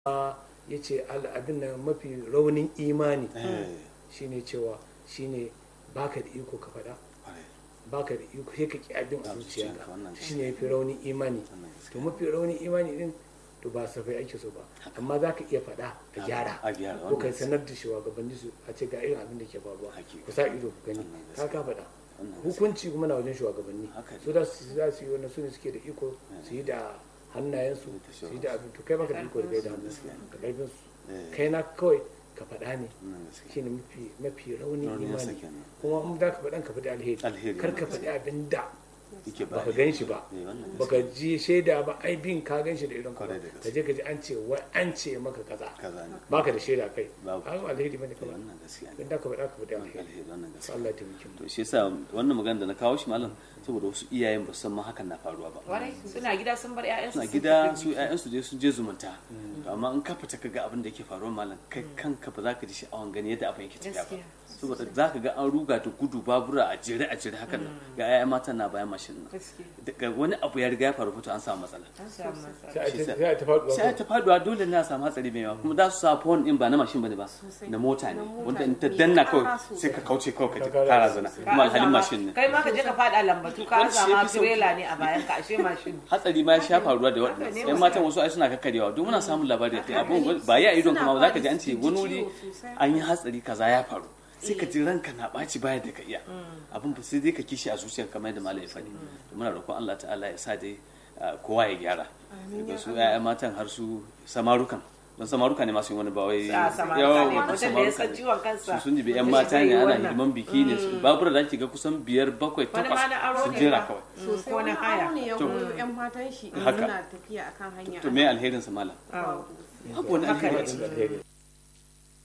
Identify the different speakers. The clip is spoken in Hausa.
Speaker 1: ya ce abin nan mafi raunin imani shine cewa shine baka da iko ka faɗa baka da iko sai ka ki abin a zuciyarka shine yafi raunin imani to mafi raunin imani din to ba safai ake so ba amma za ka iya faɗa a gyara ko kai sanar da shugabanni su a ce ga irin abin da ke faruwa ku sa ido ku gani ka ka faɗa hukunci kuma na wajen shugabanni su da su za su yi wannan su ne suke da iko su yi da hannayensu su yi da abin to kai baka da iko da kai da hannun da karfin su kai na kawai ka faɗa ne shine mafi mafi rauni imani kuma in za ka faɗan ka faɗi alheri kar ka faɗi abin da baka gan shi ba baka ji shaida ba ai bin ka gan shi da irin ka ka je ka ji an ce wai an ce maka kaza baka da shaida kai ba alheri bane kawai dan da ka faɗa ka faɗi alheri Allah ya taimake mu
Speaker 2: to shi yasa wannan magana da na kawo shi malam saboda wasu iyayen ba san ma hakan na faruwa ba
Speaker 3: warai suna gida sun bar ƴaƴansu
Speaker 2: suna gida su ƴaƴansu je sun je zumunta amma in ka fita ka ga abin da yake faruwa malam kai kanka ba za ka ji sha'awan gani yadda abin yake tafiya ba saboda za ka ga an ruga ta gudu babura a jere a jere hakan nan ga 'ya'ya mata na bayan mashin nan daga wani abu ya riga ya faru fito an samu matsala sai ta faduwa dole ne a samu hatsari mai yawa kuma za su sa phone din ba na mashin bane ba na mota ne wanda in ta danna kawai sai ka kauce kawai ka kara zana kuma alhalin mashin ne
Speaker 3: kai ma ka je ka fada lambatu ka zama trailer ne a bayan ka ashe mashin
Speaker 2: hatsari ma ya sha faruwa da waɗannan yan matan wasu ai suna kakkarewa don muna samun labari da abun ba ya idon kuma za ka ji an ce wani wuri an yi hatsari kaza ya faru sai ka ji ranka na ɓaci baya da ka iya abin ba sai dai ka kishi a zuciyar kamar yadda malam ya faɗi muna roƙon Allah ta'ala ya sa dai kowa ya gyara daga su ƴaƴa matan har su samarukan don samaruka ne masu yin wani bawai
Speaker 3: yawan samaruka ne
Speaker 2: su sun jibi yan mata ne ana hidiman biki ne babura da ake ga kusan biyar bakwai takwas sun jera kawai
Speaker 4: sosai wani aro ne ya goyo yan matan shi suna tafiya akan hanya
Speaker 2: to me alherin sa malam
Speaker 4: babu
Speaker 2: babu wani alheri